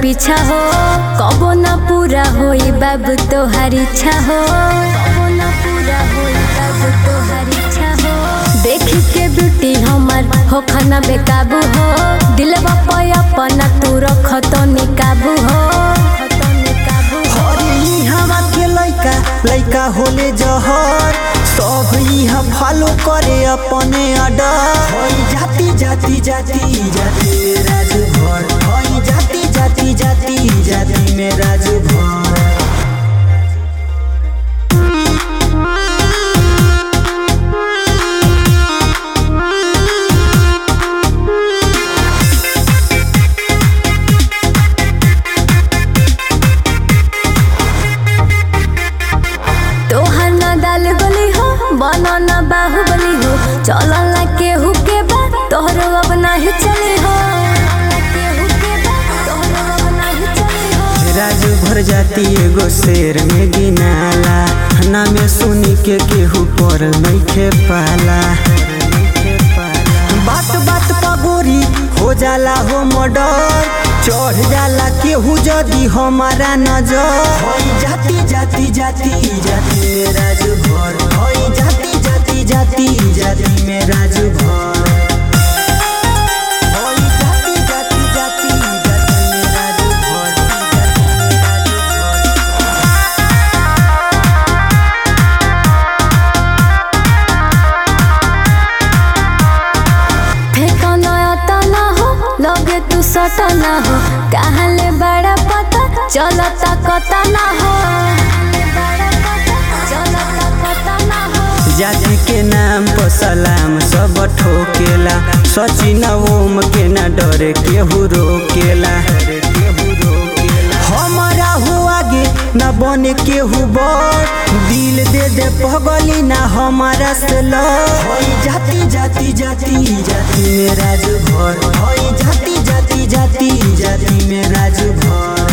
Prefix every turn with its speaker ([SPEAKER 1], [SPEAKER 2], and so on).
[SPEAKER 1] पीछा हो कबो ना पूरा होई बाबू तोहार इच्छा हो कबो ना पूरा होई बाबू तोहार इच्छा हो देखी के ब्यूटी हमर हो खाना बेकाबू हो दिलवा पे अपना तू रख तो निकाबू हो तो निकाबू हो
[SPEAKER 2] हरी हवा के लइका लइका होले जहर सब इहा फॉलो करे अपने अडर हई जाति जाति जाति जाति में राजभर हई जाति जाति जाति जाति में राजभर
[SPEAKER 1] तोहर ना दाल गली हो बना ना बाहुबली हो चलल ना केहू के बा तोहरो अब नाही चली हो केहू के बा तोहरो अब नाही चली हो
[SPEAKER 2] राजू भर जाती एगो शेर में गिनाला हना में सुनी के केहू पर नइखे पाला बात बात पगोरी हो जाला हो मर्डर चढ़ जाला केहू जदी हमारा नजर हई जाति जाति जाति जाति में राजभर हई जाति जाति जाति जाति में राजभर हई जाति जाति जाति जाति में राजभर जाति में राजभर
[SPEAKER 1] फेंको नया ना हो लगे तू सटा ना हो कहाँ ले बड़ा पता चलता कता ना हो चलता कता ना हो
[SPEAKER 2] जाति के नाम पर सलाम सब ठोकेला सचिन ओम के न डरे केहू रोकेला हमारा हो आगे न बने केहू बड़ दिल दे दे पगली ना हमारा से लड़ जाति जाति जाति जाति में राजभर हई जाति जाति जाति जाति में राजभर